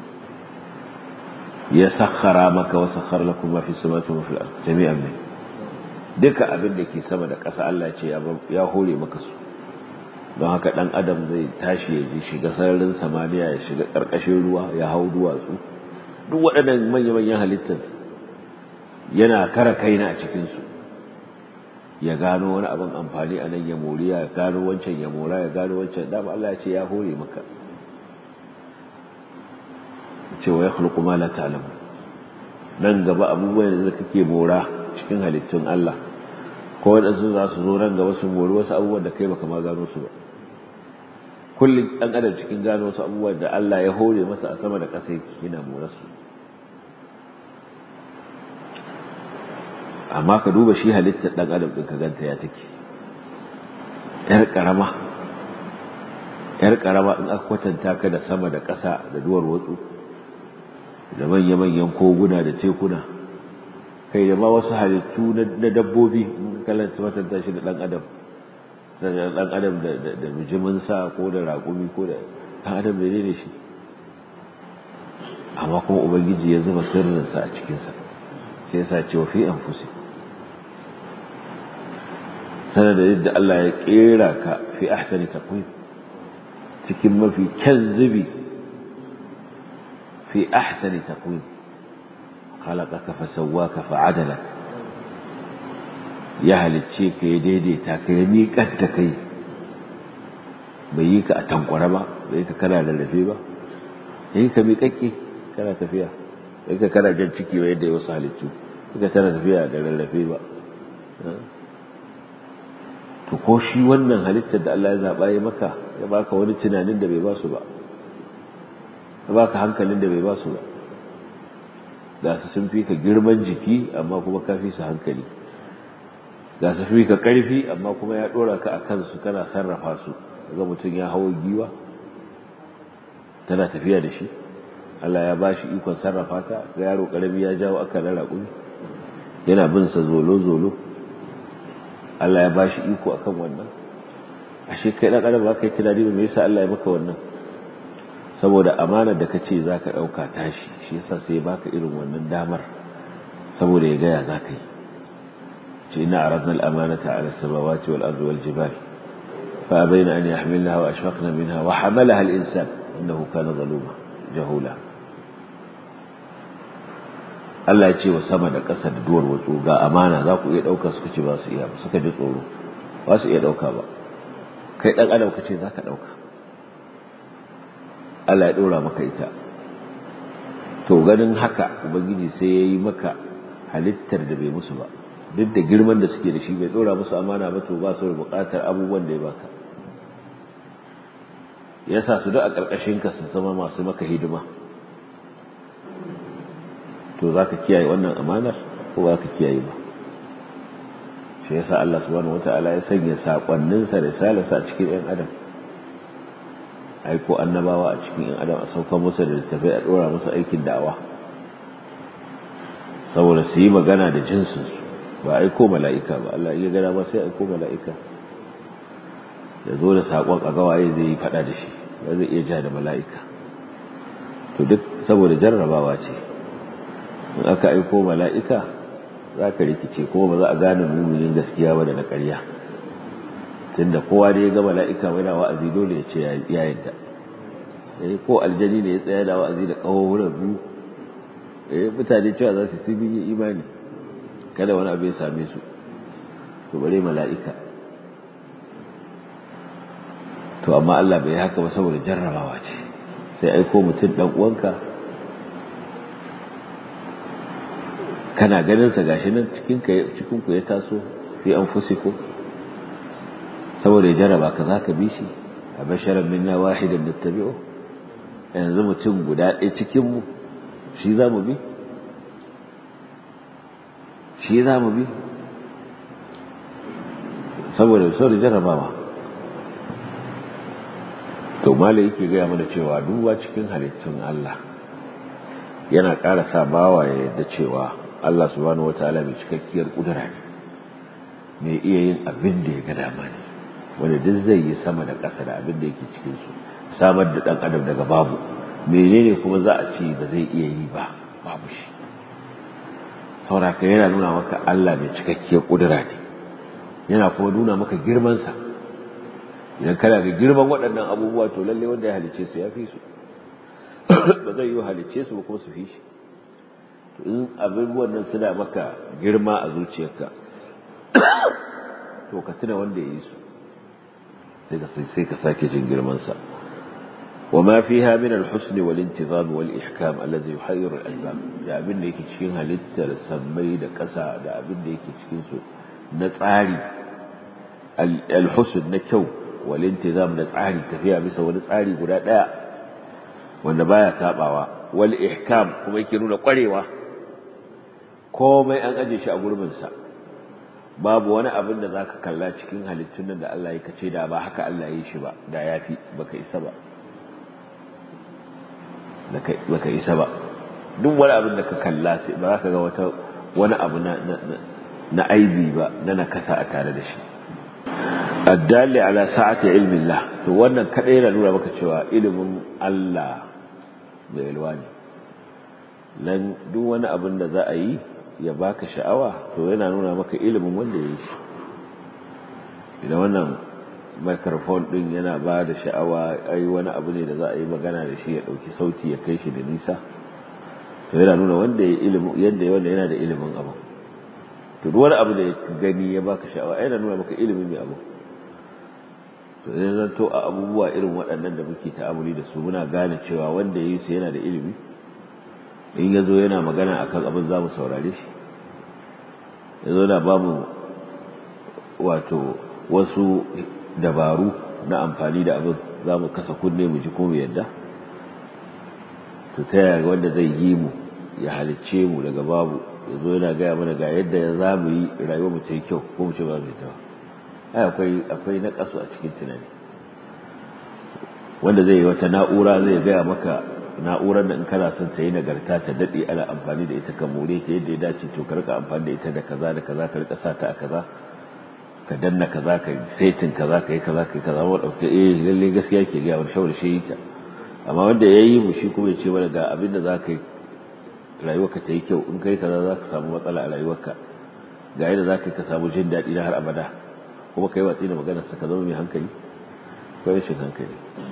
ya sakhara maka wa sakhara lakum ma fi samawati wa fil ardi jami'an min duka abin da ke sama da ƙasa Allah ce ya hore maka su don haka ɗan adam zai tashi ya ji shiga sararin samaniya ya shiga ƙarƙashin ruwa ya hau duwatsu duk waɗannan manya-manyan halittar yana kara kaina a cikinsu ya gano wani abin amfani a nan ya mori ya gano wancan ya mora ya gano wancan dama Allah ya ce ya hore maka cewa ya khulqu ma la ta'lamu nan gaba abubuwan da kake mora cikin halittun Allah ko wadansu za su zo nan gaba su mori wasu abubuwan da kai baka ma gano su ba kullum dan adam cikin gano wasu abubuwan da Allah ya hore masa a sama da ƙasa yake yana mora su amma ka duba shi halittar dan adam din ka ganta ya take yar karama yar karama in aka kwatanta ka da sama da ƙasa da duwar watsu da manya-manyan koguna da tekuna kai da ma wasu halittu na dabbobi in ka kalanta matanta shi da ɗan adam ɗan adam da bijiminsa ko da raƙumi ko da ɗan adam da ne shi amma kuma ubangiji ya zuba sirrinsa a cikinsa sai yasa ce wa fi an fusi sanar da yadda Allah ya ƙera ka fi ahsani taqwim cikin mafi kyan zubi في أحسن تقويم خلقك فسواك فعدلك ya halicce ka ya daidaita ka ya miƙar da kai bai yi ka a tankwara ba bai ka kana lallafe ba ya yi ka miƙaƙƙe kana tafiya bai ka kana jan ciki ba yadda ya wasu halittu ka tana tafiya da lallafe ba to ko shi wannan halittar da Allah ya zaɓa ya maka ya baka wani tunanin da bai ba su ba ya baka hankalin da bai ba su ba ga su sun fi ka girman jiki amma kuma ka fi su hankali ga su fi ka ƙarfi amma kuma ya ɗora ka a kansu kana sarrafa su ga mutum ya hawo giwa tana tafiya da shi Allah ya ba shi ikon sarrafa ta ga yaro ƙarami ya jawo aka na raƙumi yana bin sa zolo-zolo Allah ya ba shi iko akan wannan ashe kai ɗan adam ba kai tunani ba me yasa Allah ya maka wannan saboda amanar da kace zaka ɗauka tashi shi yasa sai baka irin wannan damar saboda ya gaya zaka yi ce ina aradna al-amanata ala as-samawati wal ardi wal jibal fa abayna an yahmilnaha wa ashfaqna minha wa hamalaha al-insan innahu kana zaluma jahula Allah ya ce wa sama da ƙasa da duwar watsu ga amana za ku iya ɗauka suka ce ba su iya ba suka ji tsoro ba su iya ɗauka ba kai ɗan adam ka ce za ka ɗauka Allah ya ɗora maka ita to ganin haka ubangiji sai ya yi maka halittar da bai musu ba duk da girman da suke da shi bai ɗora musu amana ba to ba su da buƙatar abubuwan da ya baka ya sa su duk a ƙarƙashinka su zama masu maka hidima to za ka kiyaye wannan amanar ko ba ka kiyaye ba shi yasa Allah subhanahu wata'ala ya sanya saƙonninsa da salasa a cikin 'yan adam aiko annabawa a cikin 'yan adam a saukan musu da littafai a ɗora musu aikin da'awa saboda su yi magana da jinsinsu ba aiko mala'ika ba Allah iya gada ba sai aiko mala'ika ya zo da saƙon a gawaye zai yi faɗa da shi ba zai iya ja da mala'ika to duk saboda jarrabawa ce in aka aiko mala'ika za ka rikice kuma ba za a gane muminin gaskiya ba da na ƙarya tunda kowa da ya ga mala'ika mai na wa'azi dole ya ce ya yadda eh ko aljani ne ya tsaya da wa'azi da ƙahohunan biyu eh mutane cewa za su sun yi imani kada wani abu ya same su to bare mala'ika to amma Allah bai haka ba saboda jarrabawa ce sai aiko mutum dan uwanka kana ganin sa gashi nan cikin ka cikin ku ya taso fi anfusikum saboda ya jarraba ka zaka bi shi a basharan minna wahidan nattabi'u yanzu mutum guda ɗaya cikin mu shi za mu bi shi za mu bi saboda saboda jarrabawa to mala yake gaya mana cewa duba cikin halittun Allah yana ƙara sa bawa ya yadda cewa Allah subhanahu wataala mai cikakkiyar kudura ne mai iya yin abin da ya ga dama ne wanda duk zai yi sama da ƙasa da abin da yake cikinsu samar da ɗan adam daga babu menene kuma za a ce ba zai iya yi ba babu shi sauraka yana nuna maka Allah mai cikakkiyar ƙudura ne yana kuma nuna maka girmansa idan kana ga girman waɗannan abubuwa to lalle wanda ya halice su ya fi su ba zai yi halice su ba kuma su fi shi to in abubuwan nan suna maka girma a zuciyarka to ka tuna wanda ya yi su sai ka sake jin girmansa وما فيها من الحسن والانتظام والإحكام الذي يحير الألباب da abin da yake cikin halittar sammai da ƙasa da abin da yake cikin su na tsari alhusn na kyau wal intizam na tsari tafiya bisa wani tsari guda daya wanda baya sabawa wal ihkam kuma yake nuna kwarewa komai an aje shi a gurbin sa babu wani abin da zaka kalla cikin halittun nan da Allah ya kace da ba haka Allah ya yi shi ba da yafi baka isa ba baka isa ba duk wani abin da ka kalla sai ba za ka ga wata wani abu na na aibi ba na nakasa a tare da shi addalli ala sa'ati ilmin Allah to wannan kadai yana nuna maka cewa ilimin Allah mai yalwa ne nan duk wani abin da za a yi ya baka sha'awa to yana nuna maka ilimin wanda ya yi shi idan wannan microphone din yana ba da sha'awa ai wani abu ne da za a yi magana da shi ya dauki sauti ya kai shi da nisa to yana nuna wanda ya ilimin yadda wanda yana da ilimin abu to duk wani abu da ya gani ya baka sha'awa yana nuna maka ilimin mai abu to idan zan to a abubuwa irin waɗannan da muke ta'amuli da su muna gane cewa wanda ya yi su yana da ilimi in ya zo yana magana akan abin za mu saurare shi ya zo na ba mu wato wasu dabaru na amfani da abin za mu kasa kunne mu ji ko mu yadda to ta yaya wanda zai yi mu ya halicce mu daga babu ya zo yana gaya mana ga yadda ya za mu yi rayuwar mu ta yi kyau ko mu ce ba mu ta ai akwai akwai na kasu a cikin tunani wanda zai yi wata na'ura zai gaya maka na'urar da in kana son ta yi nagarta ta daɗe ana amfani da ita ka more ta yadda ya dace to ka rika amfani da ita da kaza da kaza ka rika sa ta a kaza ka danna kaza ka setin kaza ka yi kaza ka yi kaza wa dauke eh lalle gaskiya ke ga wani shawar shi ta amma wanda yayi mu shi kuma ya ce mana ga abin da zaka yi rayuwarka ta yi kyau in kai kaza zaka samu matsala a rayuwarka ga yadda zaka ka samu jin daɗi na har abada kuma kai watsi da maganar sa ka zama mai hankali ko rashin hankali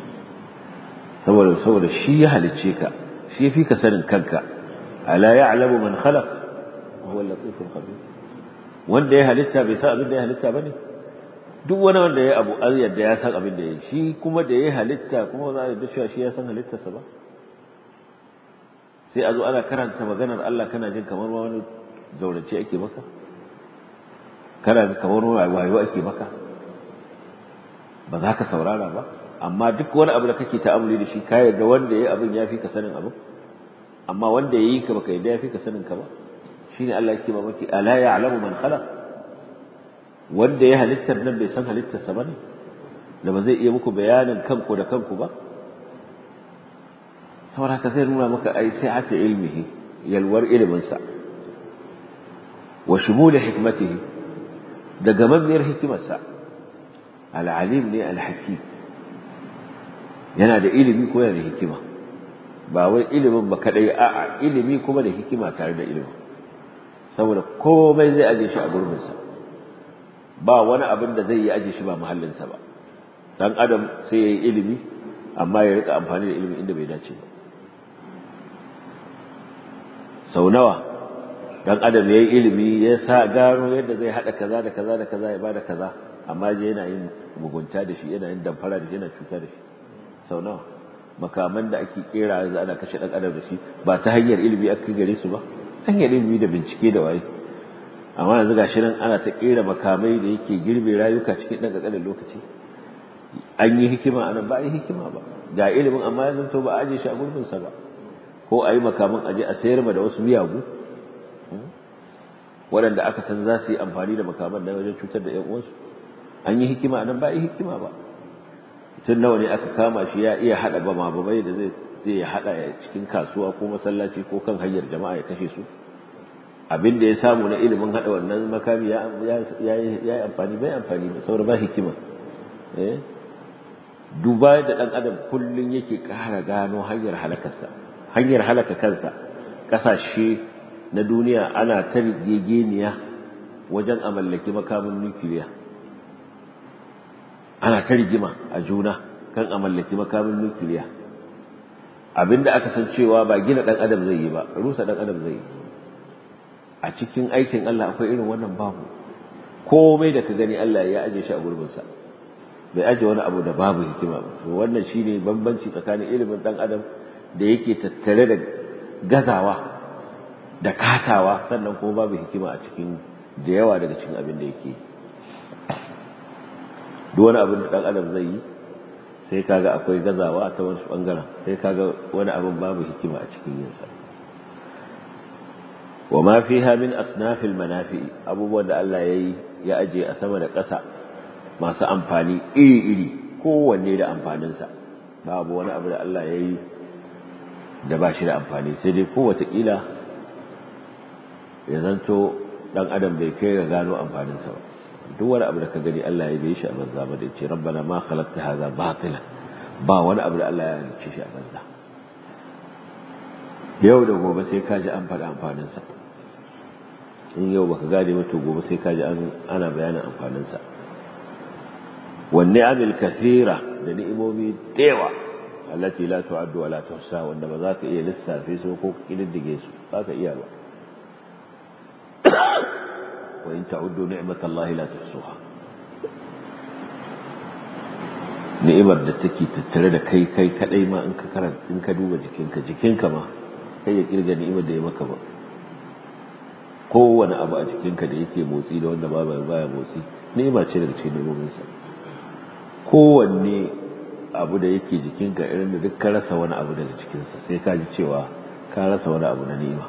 saboda saboda shi ya halicce ka shi ya fi ka sanin kanka ala ya'lamu man khalaq wa huwa al-latiful khabir wanda ya halitta bai san abin da ya halitta bane duk wani wanda ya abu an yadda ya san abin da ya shi kuma da ya halitta kuma za a yadda cewa shi ya san halittarsa ba sai a zo ana karanta maganar Allah kana jin kamar wani zaurace ake maka kana ga kamar wani wayo ake maka ba za ka saurara ba amma duk wani abu da kake ta'amuli da shi ka yarda wanda ya abin ya fi ka sanin abin amma wanda ya yi ka baka yarda ya fi ka sanin ka ba shine Allah yake mamaki ala ya'lamu man khalaq wanda ya halittar nan bai san halittarsa bane da ba zai iya muku bayanin kanku da kanku ba saboda ka zai nuna maka ai sai ata ilmihi yalwar ilimin sa wa shumul hikmatihi da gamammiyar hikimarsa al-alim ne al-hakim yana da ilimi ko yana da hikima ba wai ilimin ba kadai a'a ilimi kuma da hikima tare da ilimin saboda komai zai aje shi a gurbinsa ba wani abin da zai yi aje shi ba muhallinsa ba dan adam sai ya yi ilimi amma ya rika amfani da ilimi inda bai dace ba sau nawa dan adam ya yi ilimi ya sa gano yadda zai haɗa kaza da kaza da kaza ya bada kaza amma je yana yin mugunta da shi yana yin damfara da shi yana cuta da shi sau nawa makaman da ake kera yanzu ana kashe dan adam da shi ba ta hanyar ilimi aka gare su ba hanyar ilimi da bincike da waye amma yanzu gashi nan ana ta kera makamai da yake girbe rayuka cikin ɗan ƙanƙanin lokaci an yi hikima a nan ba a yi hikima ba ga ilimin amma yanzu to ba a aje shi a gurbinsa ba ko a yi makaman aje a sayar ma da wasu miyagu waɗanda aka san za su yi amfani da makaman na wajen cutar da ‘yan uwansu an yi hikima a nan ba a yi hikima ba tun nawa ne aka kama shi ya iya haɗa bama bamai da zai zai haɗa cikin kasuwa ko masallaci ko kan hanyar jama'a ya kashe su abin da ya samu na ilimin haɗa wannan makami ya yi amfani bai amfani ba saboda ba hikima eh duba da dan adam kullun yake ƙara gano hanyar halakarsa hanyar halaka kansa kasashe na duniya ana ta rigegeniya wajen a mallaki makamin nukiliya ana ta rigima a juna kan a mallaki makamin nukiliya abinda aka san cewa ba gina dan adam zai yi ba rusa dan adam zai yi a cikin aikin Allah akwai irin wannan babu komai da ka gani Allah ya aje shi a gurbinsa bai aje wani abu da babu hikima ba to wannan shine bambanci tsakanin ilimin dan adam da yake tattare da gazawa da kasawa sannan kuma babu hikima a cikin da yawa daga cikin abin da yake duk wani abin da dan adam zai yi sai kaga akwai gazawa ta wani bangaren sai kaga wani abin babu hikima a cikin yinsa wa ma fiha min asnafil manafi abubuwan da Allah yayi ya aje a sama da ƙasa masu amfani iri-iri kowanne da amfaninsa babu wani abu da Allah yayi da ba shi da amfani sai dai kowace ƙila ya zanto dan adam bai kai ga gano amfaninsa ba duk wani abu da ka gani Allah ya bai shi a banza ba da ce rabbana ma khalaqta hadha batila ba wani abu da Allah ya halicce shi a banza yau da gobe sai ka ji an faɗa amfaninsa in yau baka gane ba to gobe sai ka ji ana bayanin amfaninsa wanne amil kathira da ni'imomi dewa allati la tu'addu wa la tuhsa wanda ba za ka iya lissafe su ko kididdige su ba ka iya ba wa in ta'uddu ni'matallahi la tuhsuha ni'imar da take tattare da kai kai kadai ma in ka karanta in ka duba jikinka jikinka ma kai ya kirga ni'imar da ya maka ba kowane abu a jikinka da yake motsi da wanda ba baya motsi ni'ima ce daga cikin ni'imominsa kowanne abu da yake jikinka irin da duk ka rasa wani abu daga cikinsa sai ka ji cewa ka rasa wani abu na ni'ima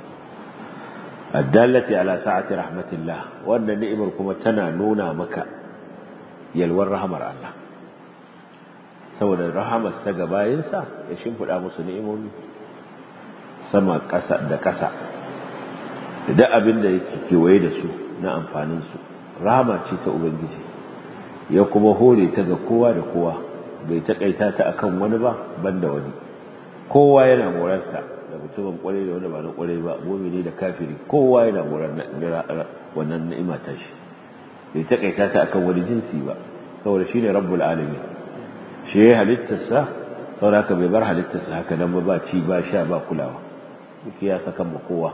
addallati ala sa'ati rahmatillah wannan ni'imar kuma tana nuna maka yalwar rahmar Allah saboda rahamar sa ga bayinsa ya shimfida musu ni'imomi sama ƙasa da ƙasa da duk abin da yake kewaye da su na amfanin su rahama ce ta ubangiji ya kuma hore ta ga kowa da kowa bai taƙaita ta akan wani ba banda wani kowa yana morarsa da mutumin kwarai da wanda ba na kwarai ba mumini da kafiri kowa yana morar wannan ni'ima ta shi bai taƙaita ta akan wani jinsi ba saboda shine rabbul alamin shi ya halittarsa saboda haka bai bar halittarsa haka nan ba ba ci ba sha ba kulawa duk ya saka ma kowa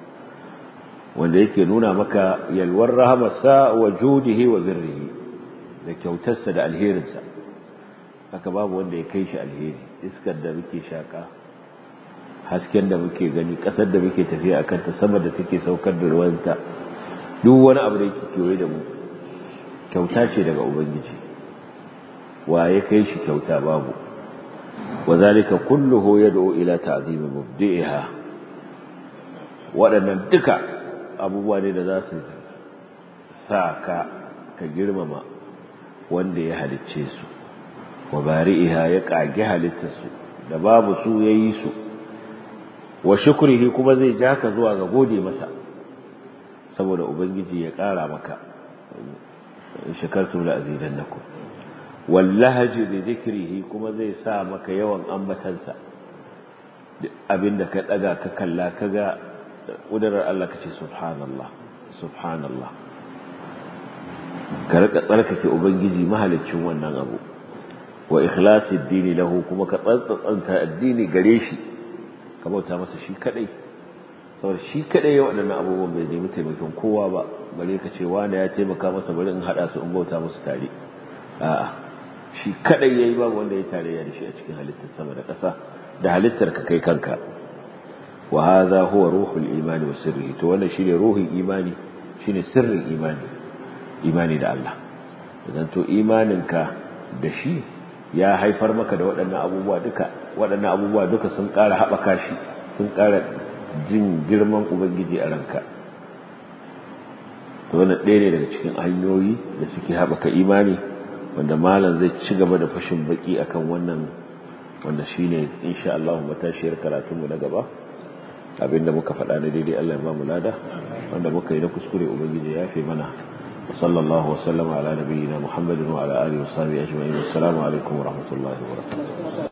wanda yake nuna maka yalwar rahamarsa wa judihi wa birrihi da kyautarsa da alherinsa haka babu wanda ya kai shi alheri iskar da muke shaka hasken da muke gani kasar da muke tafiya a kanta sama da take saukar da ruwanta duk wani abu da yake kewaye da mu kyauta ce daga ubangiji wa ya kai shi kyauta babu wa zalika kulluhu yad'u ila ta'zimi mubdi'iha waɗannan duka abubuwa ne da za su sa ka ka girmama wanda ya halicce su wa bari'iha ya kage halittarsu da babu su yayi su wa shukrihi kuma zai ja ka zuwa ga gode masa saboda ubangiji ya ƙara maka shakartu la azidannakum wallahaji bi dhikrihi kuma zai sa maka yawan ambatansa abinda ka daga ka kalla kaga kudurar Allah kace subhanallah subhanallah ka rika tsarkake ubangiji mahaliccin wannan abu wa ikhlasi addini lahu kuma ka tsantsanta addini gare shi ka bauta masa shi kadai saboda shi kadai ya waɗannan abubuwan bai nemi taimakon kowa ba bare ka ce wani ya taimaka masa bari in haɗa su in bauta musu tare a'a shi kadai yayi babu wanda ya tarayya da shi a cikin halittar sama da ƙasa da halittar ka kai kanka wa hadha huwa ruhul imani wa sirri to wannan shine ruhin imani shine sirrin imani imani da Allah idan to imaninka da shi ya haifar maka da waɗannan abubuwa duka waɗannan abubuwa duka sun ƙara haɓaka shi sun ƙara jin girman ubangiji a ranka to wannan ɗaya ne daga cikin hanyoyi da suke haɓaka imani wanda malam zai ci gaba da fashin baki akan wannan wanda shine insha Allah matashiyar karatunmu na gaba abinda muka faɗa na daidai Allah ya ba mu lada wanda muka yi na kuskure ubangiji ya fi mana sallallahu wasallam ala nabiyyina muhammadin wa ala alihi wa sahbihi ajma'in assalamu alaikum wa rahmatullahi wa barakatuh